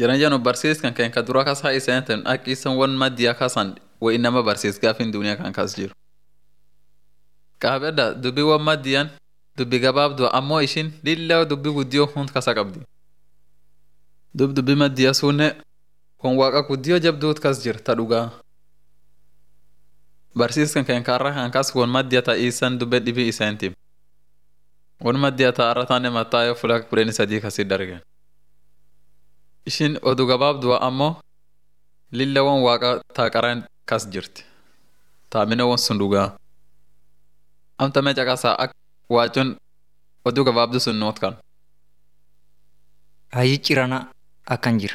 Jiran janu barsiiskan kan ka dura kas haa isaan tan akka isan wan maddiyaa kasan wa inama barsiis gaafin duniyaa kan kas jiru. Qaabedda dubbi wan maddiyaan dubbi gabaabduu ammoo ishin lilla dubbi guddiyoo hund kasa qabdi. Dub dubbi maddiyaa sunne kun waaqa guddiyoo jabduut kas jir ta dhugaa. Barsiiskan kan karra kan kas wan maddiyaa ta isan dubbe dhibii isaan tim. Wan maddiyaa ta arrataanne mattaayoo fula kudhanii sadii kasi dargen. Ishin oduu gabaabduu ammoo lilla wan waaqa taaqaraan kas jirti. Taamina wan sun dhugaa. Amta mee caqasaa akka waacuun oduu gabaabduu sun noot kan. Hayyi cirana akkan jira.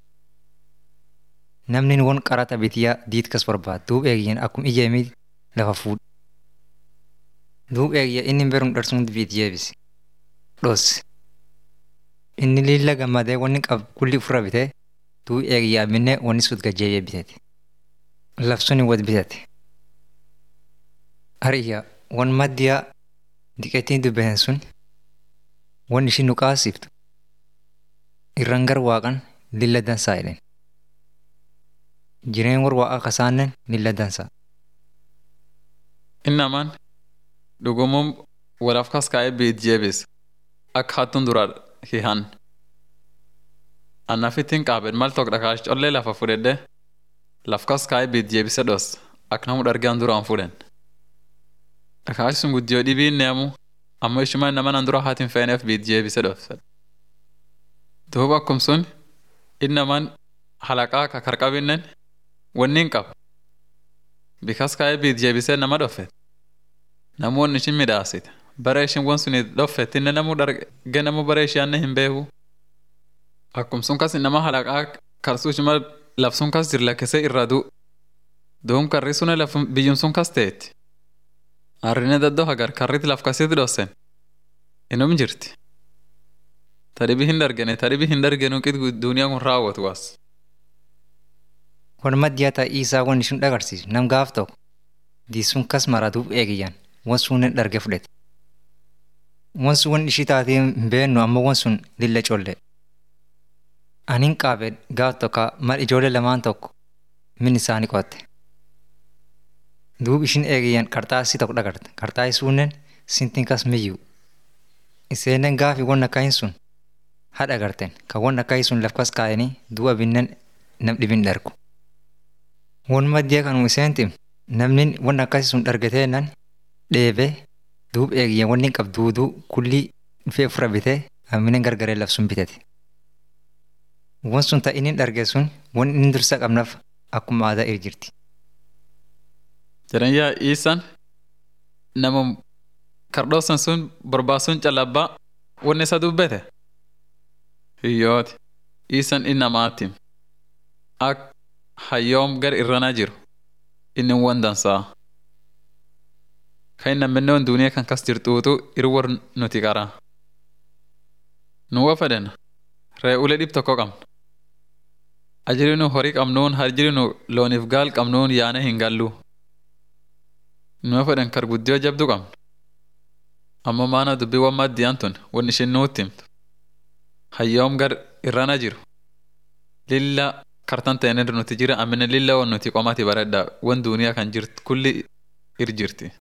Namni won qarata bitiyaa diit kas barbaadu duub eegiyyan akkum ijeemii lafa fuudhu. Duub eegiyya inni berum dharsuun biit jeebisi. Dhoos. Inni lilla gammadee wanni qab kulli ofirra bitee duub eegiyyaa minnee wanni sut gajjeeyee bitete. Labsuni wad bitate. Hariyya wan maddiyaa diqeettiin dubbatan sun wan ishin nu qaasiftu irran gar waaqan lilla dansaa jedhen. Jireen war waaqa kasaannen lilla dansaa. Innamaan dhugumuun walaaf kas kaa'ee biit jeebis akka hattuun dura hihan. Annafittiin qaabeen mal tokko dhakaash collee lafa fudhedhe laf kas kaa'ee biit jeebise dhos akka namu dhargaan duraan fudhen. Dhakaash sun guddiyoo dhibiin neemu ammoo ishuma nama nan dura haatiin feeneef biit jeebise dhofse. Duuba akkum sun innamaan halaqaa ka karqabinnen wanni hin qabu. Bikas kaa'ee biit jeebisee nama dhoffe. Namoonni ishin midhaasite. Bara ishin wan suni dhoffettinne namuu dharge namuu bara ishiyaanne hin beeku. Akkum sun kas nama halaqaa karsuu ishima laf sun kas jir lakkisee irra du'u. Duum karri sune laf biyyum sun kas teetti. Arrine daddoo hagar karriti laf kasitti dhossen. Inum jirti. Tadhibi hin dargene tadhibi hin dargenu qit duniyaa kun raawwatu was. Wan maddiyaa ta'ii isaa wan ishin dhagarsiisu nam gaaf tokko diisuun kas maratuuf eegiyyan wan sunnen dharge fudhate. Wan sun wan ishii taatee hin beennu ammoo wan sun lilla colle. Anin qaabee gaaf tokko mal ijoollee lamaan tokko min isaanii qotte. Duub ishin eegiyyan qarxaasii tokko dhagarte. Qarxaasii sunnen sintiin kas miyyuu. Iseenen gaafi wan akkahin sun haadha agarteen kan wan akkahin sun laf kas kaayanii duuba binnen nam dhibin dhargu. Wan maddiyaa kanuma iseentim namni wan akkasii sun dhargateennan dheebee duub eegiyya wanni qabduuduu kulli dhufee ofirra bitee hamminen gargaree laf sun bitate. Wan sun ta inni dharge sun wan inni dursa qabnaaf akkuma aadaa irra jirti. Jiran yaa iisan nama kardhoosan sun barbaasuun calabbaa wanni isa dubbete. Hiyyooti. Iisan innamaatim. Ak hayyoom gar irrana jiru inni wan dansaa. Kan namni duniyaa kan kas jirtuutu irwar nuti qara. Nuwa fedhen re'ulee dhib tokko qabna. Ajiri nu horii qabnuun hajiri nu looniif gaal qabnuun yaane hin gallu. Nuwa fedhen kar guddiyoo jabdu qabna. Amma maana dubbii wan maddiyaan tun wan ishin nuutti himtu. Hayyoom gar irrana jiru. Lilla kartan ta'een nuti jira amina lilla wan nuti qomati baredha wan duniyaa kan jirt kulli ir jirti.